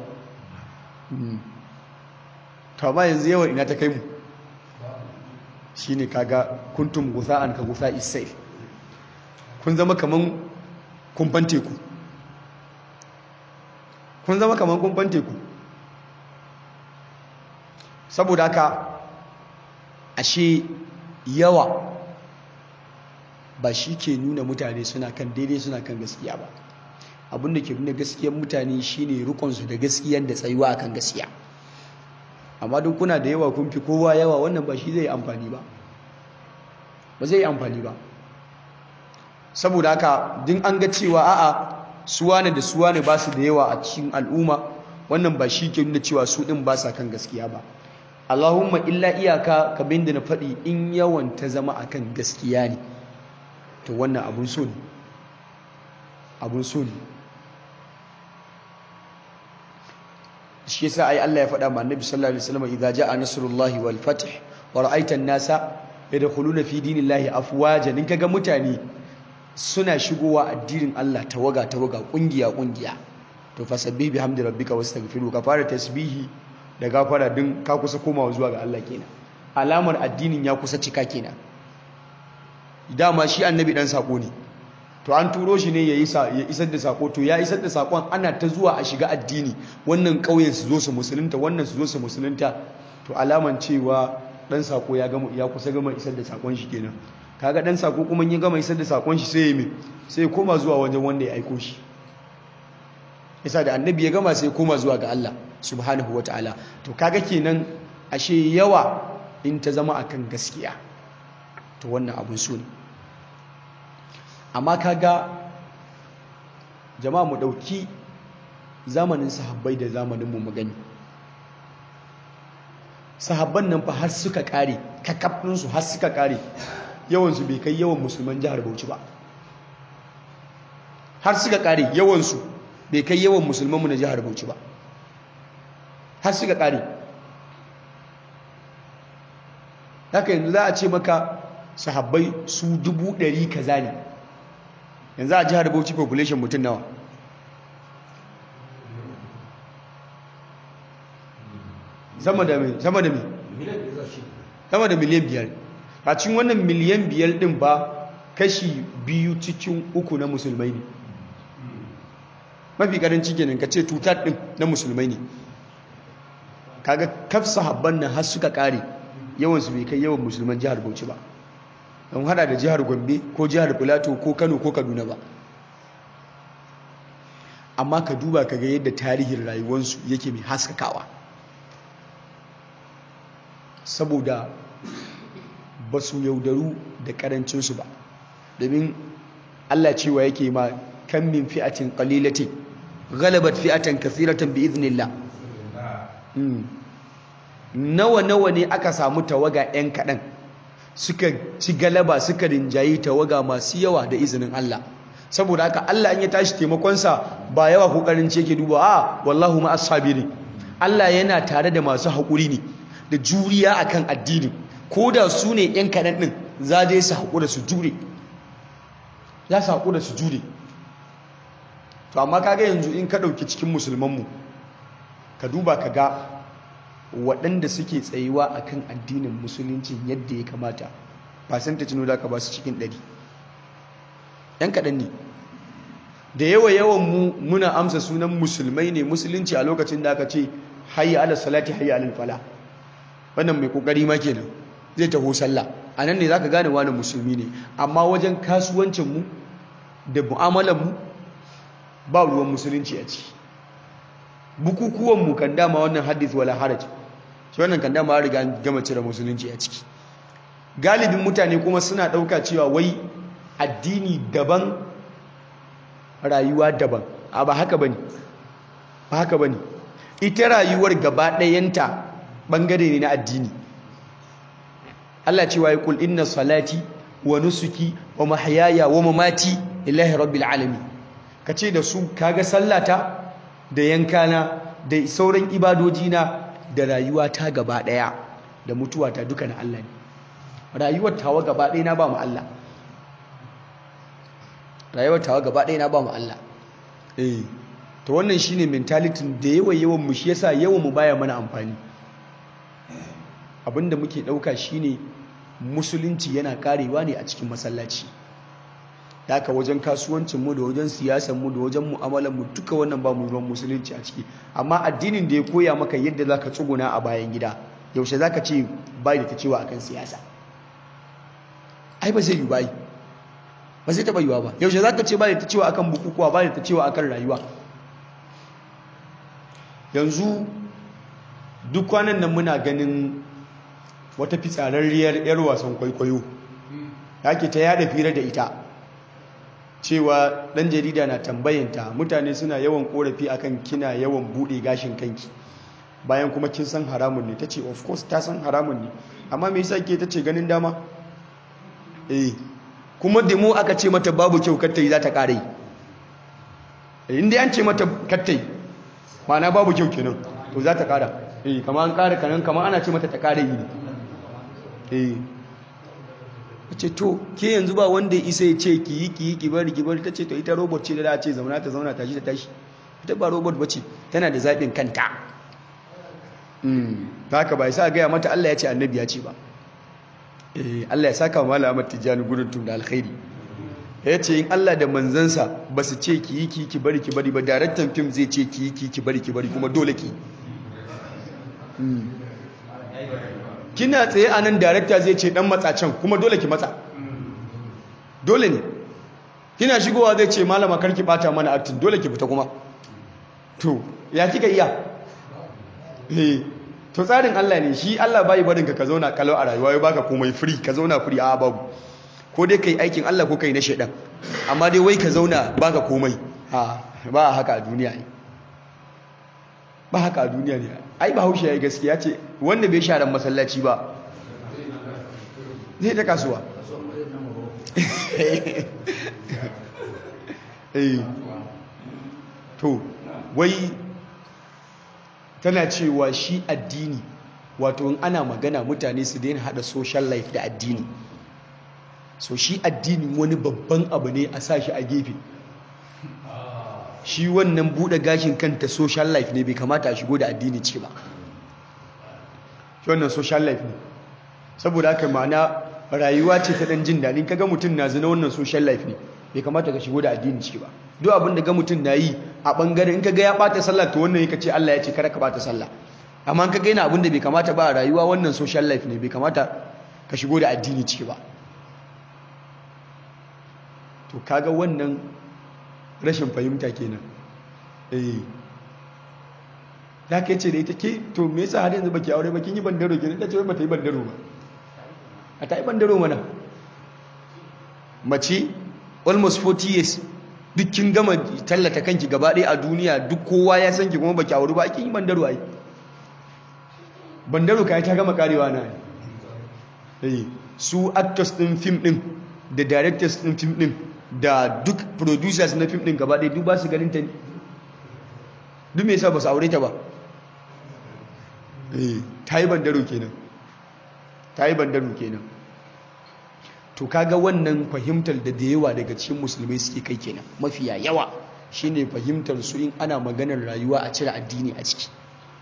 to amma yanzu yawan ina ta kai mu shi ne kaga kuntum gusa'an ka gusa isai kun zama kaman kumfan teku kun zama kaman kumfan teku saboda haka ashe yawa ba shi ke nuna mutane suna kan daidai suna kan gaskiya ba abinda ke nuna gaskiyar mutane shine rukunsu da gaskiyar da tsayuwa akan gaskiya amma don kuna da yawa kun fi kowa yawa wannan ba shi zai amfani ba ba zai yi amfani ba saboda haka din an ga cewa a'a suwane da suwane ba su da yawa a cikin al'umma wannan ba shi ke nuna cewa su ɗin ba sa kan gaskiya ba Allahumma illa iyaka kabin da na faɗi in yawan ta zama akan gaskiya ne to wannan abun so ne abun so ne shi yasa ai Allah ya faɗa ma Annabi sallallahu alaihi wasallam idza jaa nasrullahi wal fath wa ra'aita an-nasa yadkhuluna fi dinillahi afwajan in kaga mutane suna shigowa addinin Allah tawaga tawaga kungiya kungiya to fasabbih bihamdi rabbika wastaghfiru ka fara tasbihi da gafara din ka kusa komawa zuwa ga Allah kenan alamar addinin ya kusa cika kenan dama shi annabi dan sako ne to an turo shi ne ya isar da sako to ya isar da sakon ana ta zuwa a shiga addini wannan ƙauyen su zo su musulunta wannan su zo su musulunta to alaman cewa dan sako ya gama ya kusa gama isar da sakon shi kenan kaga dan sako kuma ya gama isar da sakon shi sai ya mi sai ya koma zuwa wajen wanda ya aiko shi yasa da annabi ya gama sai ya koma zuwa ga Allah subhanahu wataala to kaga kenan ashe yawa in ta zama akan gaskiya to wannan abun so ne amma kaga jama'a mu dauki zamanin sahabbai da zamanin mu magani sahabban nan fa har suka kare kakafin su har suka kare yawan su bai kai yawan musulman jihar Bauchi ba har suka kare yawan su bai kai yawan musulman mu na jihar Bauchi ba har suka kare haka yanzu za a ce maka sahabbai su dubu ɗari kaza ne yanzu a jihar bauchi population mutum nawa sama da mai sama da mai sama da miliyan biyar a cikin wannan miliyan biyar ɗin ba kashi biyu cikin uku na musulmai ne mafi karanci kenan ka ce tutar ɗin na musulmai ne kaga kaf sahabban nan har suka kare yawansu bai kai yawan musulman jihar bauchi ba don hada da jihar gombe ko jihar filato ko kano ko kaduna ba amma ka duba ka ga yadda tarihin rayuwarsu yake mai haskakawa saboda ba su yaudaru da karancinsu ba domin allah cewa yake ma kan min fi'atin qalilatin ghalabat fi'atan kathiratan bi idnillah nawa nawa ne aka samu tawaga yan kaɗan suka ci galaba suka rinjayi tawaga masu yawa da izinin Allah saboda haka Allah in ya tashi taimakonsa ba yawa kokarin ce ke duba a wallahu ma as-sabirin Allah yana tare da masu haƙuri ne da juriya akan addini ko da su ne yan kaɗan ɗin za dai su haƙura su jure za su haƙura su jure to amma kaga yanzu in ka ɗauki cikin musulmanmu ka duba ka ga waɗanda suke tsayuwa a kan addinin musulunci yadda ya kamata ba san ta cino da ka ba su cikin ɗari ‘yan kaɗan ne da yawa yawan mu muna amsa sunan musulmai ne musulunci a lokacin da aka ce hayya ala salati hayya ala fala wannan mai kokari ma kenan zai taho sallah a nan ne za ka gane wani musulmi ne amma wajen kasuwancinmu da mu'amalanmu ba ruwan musulunci a ciki bukukuwanmu kan dama wannan hadith wala haraj shi wannan kan dama riga gama cire musulunci a ciki galibin mutane kuma suna ɗauka cewa wai addini daban rayuwa daban a ba haka bane ba haka bane ita rayuwar gaba ɗayanta ɓangare ne na addini Allah cewa ya kul inna salati wa nusuki wa mahyaya wa mamati lillahi rabbil alamin kace da su kaga sallata da yankana da sauran ibadojina da rayuwa ta gaba daya da mutuwa ta duka na Allah ne rayuwar tawa gaba daya na ba mu Allah rayuwar tawa gaba daya na ba mu Allah eh to wannan shine mentality da yawan yawan mu shi yasa yawan mu baya mana amfani abinda muke dauka shine musulunci yana karewa ne a cikin masallaci haka wajen kasuwancinmu da wajen siyasanmu da wajen mu'amalanmu duka wannan ba mu ruwan musulunci a ciki amma addinin da ya koya maka yadda za ka tsuguna a bayan gida yaushe za ka ce bai da ta cewa akan siyasa ai ba zai yi bai ba zai taɓa yiwa ba yaushe za ka ce bai da ta cewa akan bukukuwa bai da ta cewa akan rayuwa yanzu duk kwanan nan muna ganin wata fitsararriyar 'yar wasan kwaikwayo yake ta yada fira da ita cewa dan jarida na tambayanta mutane suna yawan korafi akan kina yawan bude gashin kanki bayan kuma kin san haramun ne tace of course ta san haramun ne amma me yasa ke tace ganin dama eh kuma demo aka ce mata babu kyau kattai za ta kare inda an ce mata kattai mana babu kyau kenan to za ta kara eh kamar an kara kanan kamar ana ce mata ta kare yi ne eh ce to ke yanzu ba wanda ya isa ya ce ki yi ki yi ki bari ki bari ta ce to ita robot ce da za a ce zauna ta zauna tashi ta tashi ita ba robot ba ce tana da zaɓin kanta ta haka ba isa gaya mata Allah ya ce annabi ya ce ba Allah ya saka wa malama tijjani gudun tun da alkhairi ya ce in Allah da manzansa ba su ce ki yi ki ki bari ki bari ba daraktan fim zai ce ki yi ki ki bari ki bari kuma dole ki kina tsaye a nan darakta zai ce dan matsacen kuma dole ki matsa dole ne kina shigowa zai ce malama karki bata mana aktin dole ki fita kuma to ya kika iya eh to tsarin Allah ne shi Allah bai barin ka ka zauna kalau a rayuwa ya baka komai free ka zauna free a babu ko dai kai aikin Allah ko kai na shedan amma dai wai ka zauna baka komai ha ba haka a duniya ne ba haka a duniya ne ai ba haushe yayi gaskiya ce wanda bai sharan masallaci ba zai ta kasuwa eh to wai tana cewa shi addini wato in ana magana mutane su daina hada social life da addini so shi addini wani babban abu ne a sa shi a gefe shi wannan bude gashin kanta social life ne bai kamata a shigo da addini ce ba shi wannan social life ne saboda haka ma'ana rayuwa ce ta dan jin daɗin kaga mutum na zina wannan social life ne bai kamata ka shigo da addini ce ba duk abin da ga mutum na yi a bangaren in kaga ya bata sallah to wannan yake ce Allah ya ce kada ka bata sallah amma in kaga yana abin da bai kamata ba a rayuwa wannan social life ne bai kamata ka shigo da addini ce ba to kaga wannan rashin fahimta kenan eh da ka ce da ita ke to me yasa har yanzu baki aure ba kin yi bandaro kenan ta ce wai bata yi bandaro ba a ta yi bandaro mana mace almost 40 years duk kin gama tallata kanki gaba ɗaya a duniya duk kowa ya san ki kuma baki aure ba kin yi bandaro ai bandaro kai ta gama karewa na eh su actors din film din da directors din film din da duk producers na film din gaba ɗaya duk ba su ganin ta ne duk me yasa ba su aure ta ba eh ta yi bandaro kenan ta yi bandaro kenan to kaga wannan fahimtar da da yawa daga cikin musulmai suke kai kenan mafiya yawa shine fahimtar su in ana maganar rayuwa a cire addini a ciki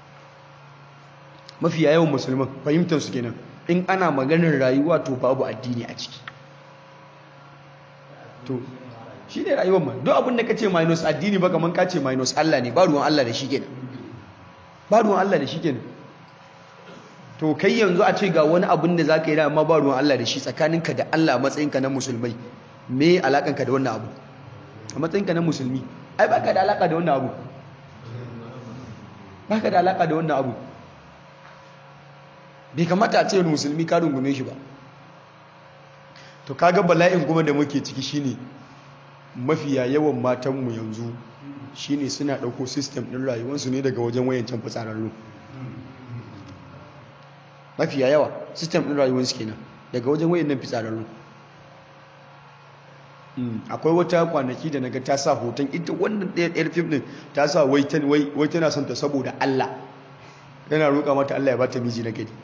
mafiya yawan musulman fahimtar su kenan in ana maganar rayuwa to babu addini a ciki to shi ne rayuwar ma duk abin da ka ce minus addini ba kamar ka ce minus Allah ne ba ruwan Allah da shi kenan ba ruwan Allah da shi kenan to kai yanzu a ce ga wani abin da za ka yi da amma ba ruwan Allah da shi tsakaninka da Allah a matsayinka na musulmai me alakanka da wannan abu a matsayinka na musulmi ai baka da alaka da wannan abu baka da alaka da wannan abu bai kamata a ce wani musulmi ka rungume shi ba to kaga bala'in kuma da muke ciki shine mafiya yawan matanmu yanzu shine suna ɗauko sistem ɗin rayuwarsu ne daga wajen wayancan fitsararru mafiya yawa sistem ɗin rayuwarsu kenan daga wajen wayannan fitsararru akwai wata kwanaki da naga ta sa hoton ita wannan ɗaya ɗayar fim ɗin ta sa wai tana son ta saboda Allah yana roƙa mata Allah ya bata miji na gari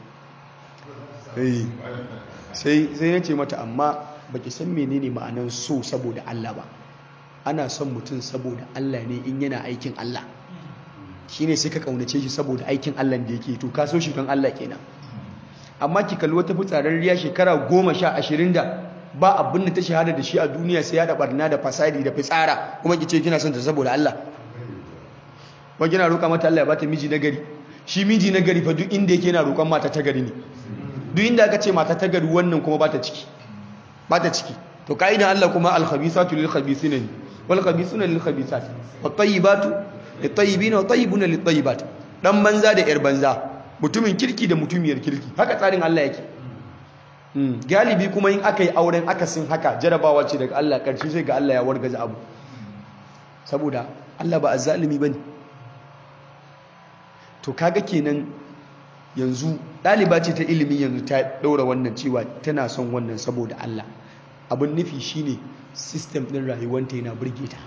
sai ya ce mata amma baki san menene ma'anan so saboda Allah ba ana son mutum saboda Allah ne in yana aikin Allah shine sai ka kaunace shi saboda aikin Allah da yake to ka so shi don Allah kenan amma ki kalli wata fitsararriya shekara goma sha ashirin da ba abin da ta shahada da shi a duniya sai ya da barna da fasadi da fitsara kuma ki ce kina son ta saboda Allah kuma kina roƙa mata Allah ya bata miji na gari shi miji na gari fa duk inda yake yana roƙon mata ta gari ne duk inda aka ce mata ta gari wannan kuma ba ta ciki ba ta ciki to ka'idan Allah kuma al-khabisatu lil-khabisina ne wal khabisuna lil-khabisat wat tayyibatu lit-tayyibina wat tayyibuna lit-tayyibat dan banza da yar banza mutumin kirki da mutumiyar kirki haka tsarin Allah yake galibi kuma in aka yi auren akasin haka jarabawa ce daga Allah ƙarshe sai ga Allah ya wargaza abu saboda Allah ba azzalimi bane to kaga kenan yanzu ɗaliba ce ta ilimi yanzu ta ɗaura wannan cewa tana son wannan saboda Allah abin nufi shine system ɗin rayuwanta yana burge ta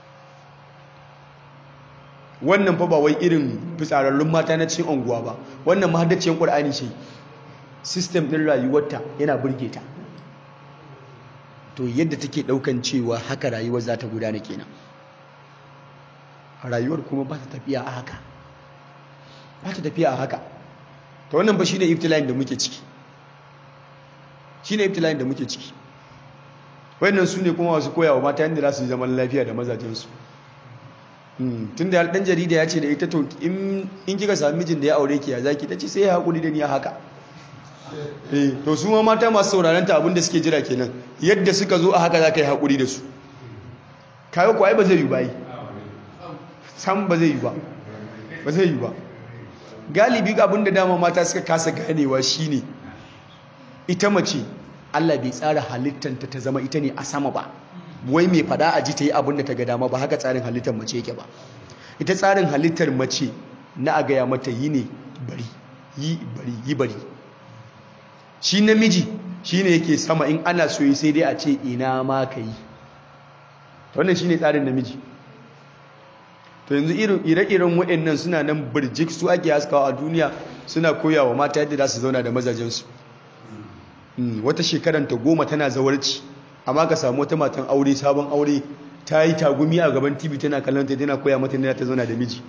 wannan fa ba wai irin fitsararrun mata na cikin unguwa ba wannan mahaddaciyar ƙur'ani ce system ɗin rayuwarta yana burge ta to yadda take ɗaukan cewa haka rayuwar za ta gudana kenan rayuwar kuma ba ta tafiya a haka ba ta tafiya a haka ta wannan ba shi ne iftila'in da muke ciki shi ne iftila'in da muke ciki wannan su ne kuma wasu koyawa mata yadda za su yi zaman lafiya da mazajensu tun da ɗan jarida ya ce da ita to in kika sami mijin da ya aure ki ya zaki ta ce sai ya haƙuri da ni a haka to su ma mata masu sauraron ta abinda suke jira kenan yadda suka zo a haka za ka yi haƙuri da su kayo kuwa ba zai yi ba yi sam ba zai yi ba ba zai yi ba galibi abinda dama mata suka kasa ganewa shine ita mace Allah bai tsara halittanta ta zama ita ne a sama ba wai mai fada a ji ta yi abinda ta ga dama ba haka tsarin halittar mace yake ba ita tsarin halittar mace na a gaya mata yi ne bari yi bari yi bari shi namiji shi ne yake sama in ana so sai dai a ce ina ma ka yi wannan shi ne tsarin namiji to yanzu ire-iren waɗannan suna nan birjik su ake haskawa a duniya suna koyawa mata yadda za su zauna da mazajensu wata shekaranta goma tana zawarci amma ka samu wata matan aure sabon aure ta yi tagumi a gaban tv tana kallon ta tana koya mata ta zauna da miji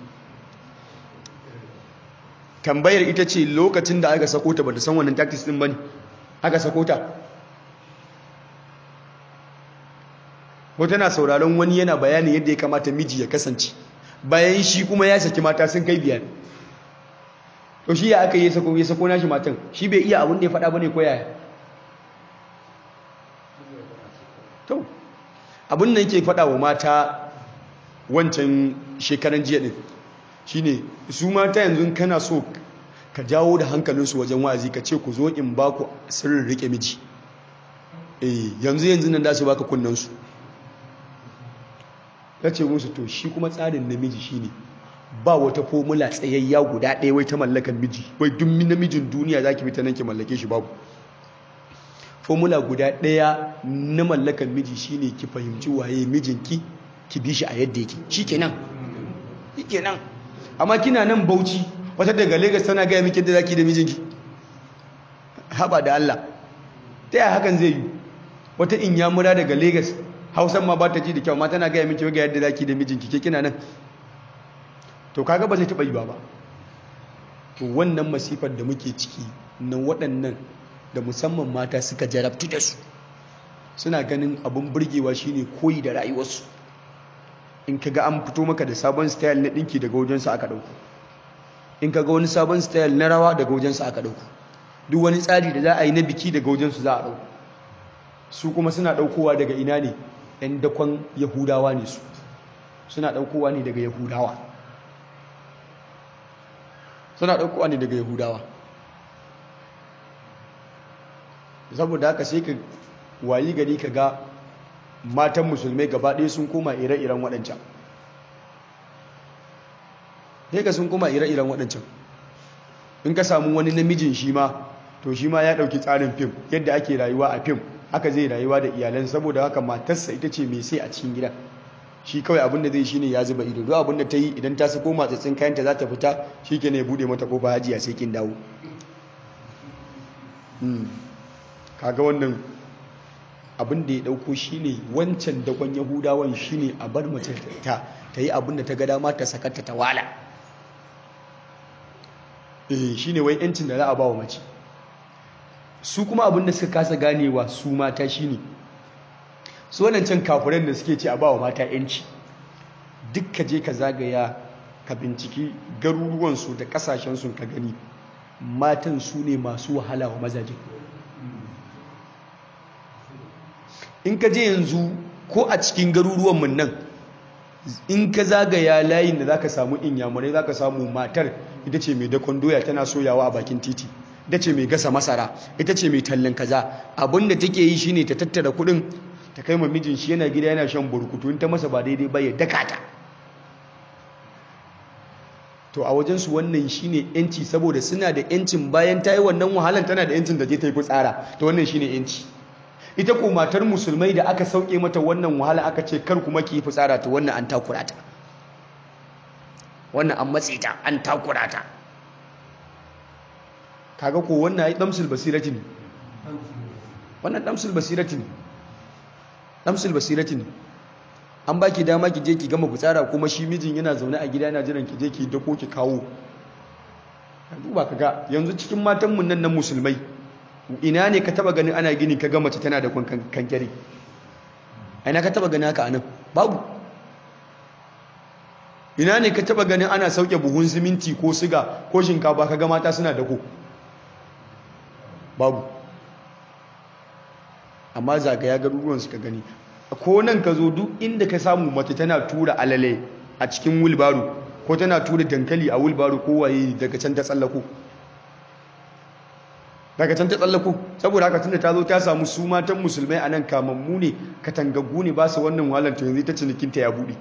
tambayar ita ce lokacin da aka sako ta bata san wannan tactics din bane aka sako ta ko tana sauraron wani yana bayanin yadda ya kamata miji ya kasance bayan shi kuma ya saki mata sun kai biyar to shi ya aka yi sako ya sako nashi matan shi bai iya abin da ya faɗa bane ko yaya to abin nan yake faɗa wa mata wancan shekaran jiya din shine su mata yanzu kana so ka jawo da hankalinsu wajen wa'azi ka ce ku zo in ba ku sirrin rike miji eh yanzu yanzu nan da su baka kunnansu ta ce musu to shi kuma tsarin namiji shine ba wata formula tsayayya guda ɗaya wai ta mallakan miji wai duk namijin duniya zaki bi ta nan ki mallake shi babu formula guda ɗaya na mallakan miji shine ki fahimci waye mijinki ki bi shi a yadda yake shikenan shikenan amma kina nan bauchi wata daga Lagos tana gaya miki da zaki da mijinki haba da Allah ta yaya hakan zai yi wata inyamura daga Lagos Hausan ma ba ta ji da kyau ma tana gaya miki ga yadda zaki da mijinki ke kina nan to kaga ba zai taba yi ba ba to wannan masifar da muke ciki na waɗannan da musamman mata suka jarabtu da su suna ganin abin burgewa shine koyi da rayuwarsu in ka ga an fito maka da sabon style na ɗinki daga wajensu aka ɗauku in ka ga wani sabon style na rawa daga wajensu aka ɗauku duk wani tsari da za a yi na biki daga wajensu za a ɗauku su kuma suna ɗaukowa daga ina ne ‘yan dakon yahudawa ne su suna ɗaukowa ne daga yahudawa suna ɗaukowa ne daga yahudawa saboda haka sai ka wayi gari ka ga matan musulmai gaba ɗaya sun koma ire-iren waɗancan sai ka sun koma ire-iren waɗancan in ka samu wani namijin shi ma to shi ma ya ɗauki tsarin fim yadda ake rayuwa a fim haka zai rayuwa da iyalan saboda haka matarsa ita ce mai sai a cikin gida shi kawai abin da zai shi ne ya zuba ido duk abin da ta yi idan ta sako matsatsin kayanta za ta fita shi ke ne ya buɗe mata kofa hajiya sai kin dawo kaga wannan abin da ya dauko shine wancan dakon yahudawan shine a bar mace ta ta yi abin da ta ga dama ta sakata ta wala eh shine wai yancin da za a ba wa mace su kuma abin da suka kasa ganewa su mata shine su wadancan kafiran da suke ce a ba wa mata yanci duk ka je ka zagaya ka binciki garuruwansu da kasashensu ka gani matan su ne masu wahala wa mazaje in ka je yanzu ko a cikin garuruwanmu nan in ka zagaya layin da za ka samu inyamurai za ka samu matar ita ce mai dakon doya tana soyawa a bakin titi ita ce mai gasa masara ita ce mai tallan kaza abin da take yi shine ta tattara kuɗin ta kai ma mijin shi yana gida yana shan burkutu in ta masa ba daidai ba ya daka ta to a wajensu wannan shine yanci saboda suna da yancin bayan ta yi wannan wahalan tana da yancin da je ta yi fitsara to wannan shine yanci ita ko matar musulmai da aka sauke mata wannan wahala aka ce kar kuma ki yi fitsara to wannan an takura ta wannan an matse ta an takura ta kaga ko wannan ai damsul basirati ne wannan damsul basirati ne damsul basirati ne an baki dama ki je ki gama fitsara kuma shi mijin yana zaune a gida yana jiran ki je ki dako ki kawo ka duba kaga yanzu cikin matan mun nan na musulmai ina ne ka taba ganin ana gini ka ga mace tana da kankare ina ka taba ganin haka anan babu ina ne ka taba ganin ana sauke buhun siminti ko siga ko shinkafa ka ga mata suna dako babu amma zagaya garuruwan suka gani ko nan ka zo duk inda ka samu mace tana tura alale a cikin wilbaro ko tana tura dankali a wilbaro ko waye daga can ta tsallako daga can ta tsallako saboda haka tunda ta zo ta samu su matan musulmai a nan kamammu ne katangaggu ne ba su wannan wahalar ta yanzu ita cinikinta ya buɗe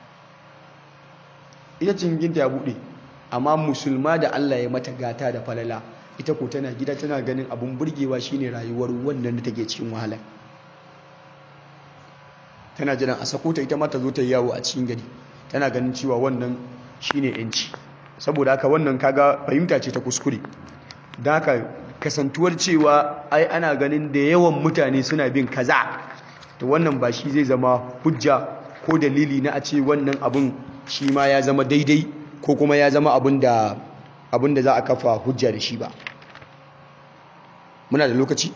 ita cinikinta ya buɗe amma musulma da Allah ya mata gata da falala ita ko tana gida tana ganin abun burgewa shine rayuwar wannan da take cikin wahala tana jiran a sako ta ita ma ta zo ta yi yawo a cikin gari tana ganin cewa wannan shine yanci saboda haka wannan kaga fahimta ce ta kuskure da haka kasantuwar cewa ai ana ganin da yawan mutane suna bin kaza to wannan ba shi zai zama hujja ko dalili na a ce wannan abun shi ma ya zama daidai ko kuma ya zama abin da abin da za a kafa hujja da shi ba muna da lokaci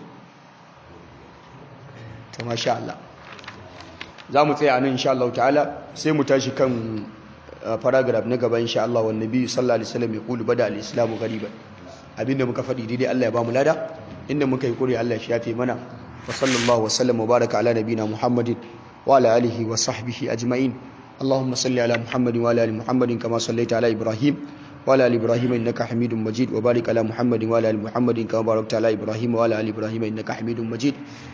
ta masha Allah za mu tsaya nan insha Allah ta'ala sai mu tashi kan paragraph na gaba insha Allah wa nabi sallallahu alaihi wasallam ya kulu bada al-islamu ghariban abinda muka faɗi daidai Allah ya ba mu lada inda muka yi kure Allah ya shafe mana wa sallallahu wa sallam wa baraka ala nabina muhammadin wa ala alihi wa sahbihi ajma'in اللهم صل على محمد وعلى ال محمد كما صليت على ابراهيم وعلى ال ابراهيم انك حميد مجيد وبارك على محمد وعلى ال محمد كما باركت على ابراهيم وعلى ال ابراهيم انك حميد مجيد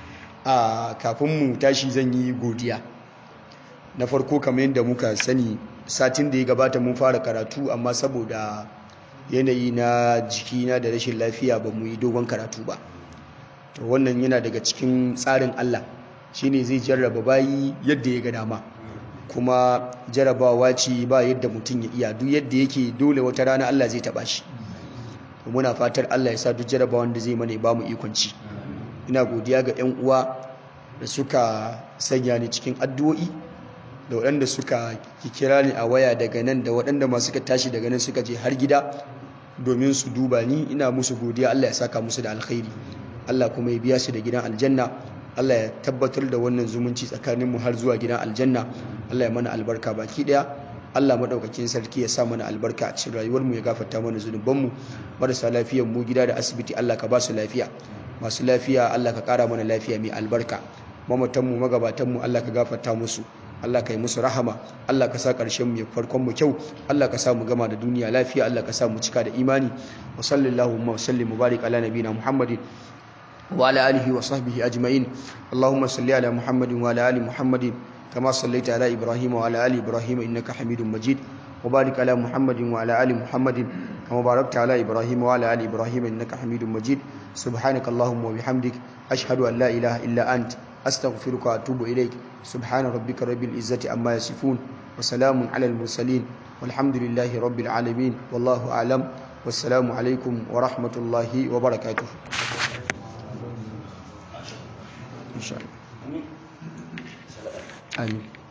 a kafin mu tashi zan yi godiya na farko kamar yadda muka sani satin da ya gabata mun fara karatu amma saboda yanayi na jikina da rashin lafiya ba mu yi dogon karatu ba to wannan yana daga cikin tsarin Allah shine zai jarraba bayi yadda ya ga dama kuma jarabawa ce ba yadda mutum ya iya duk yadda yake dole wata rana Allah zai taba shi muna fatar Allah ya sa duk jarabawan da zai mana ba mu ikon ci ina godiya ga 'yan uwa da suka sanya ni cikin addu'o'i da waɗanda suka kira ni a waya daga nan da waɗanda masu suka tashi daga nan suka je har gida domin su duba ni ina musu godiya Allah ya saka musu da alkhairi Allah kuma ya biya su da gidan aljanna Allah ya tabbatar da wannan zumunci tsakaninmu har zuwa gidan aljanna Allah ya mana albarka baki daya Allah madaukakin sarki ya sa mana albarka a cikin rayuwarmu ya gafarta mana zunubanmu marasa lafiyar mu gida da asibiti Allah ka ba su lafiya masu lafiya Allah ka kara mana lafiya mai albarka mamatanmu magabatanmu Allah ka gafarta musu Allah ka yi musu rahama Allah ka sa ƙarshen mu ya farkon mu kyau Allah ka sa mu gama da duniya lafiya Allah ka sa mu cika da imani wa sallallahu wa sallim mubarak ala nabiyina muhammadin وعلى آله وصحبه أجمعين اللهم صل على محمد وعلى آل محمد كما صليت على إبراهيم وعلى آل إبراهيم إنك حميد مجيد وبارك على محمد وعلى آل محمد كما باركت على إبراهيم وعلى آل إبراهيم إنك حميد مجيد سبحانك اللهم وبحمدك أشهد أن لا إله إلا أنت أستغفرك وأتوب إليك سبحان ربك رب العزة عما يصفون وسلام على المرسلين والحمد لله رب العالمين والله أعلم والسلام عليكم ورحمة الله وبركاته إن شاء الله آمين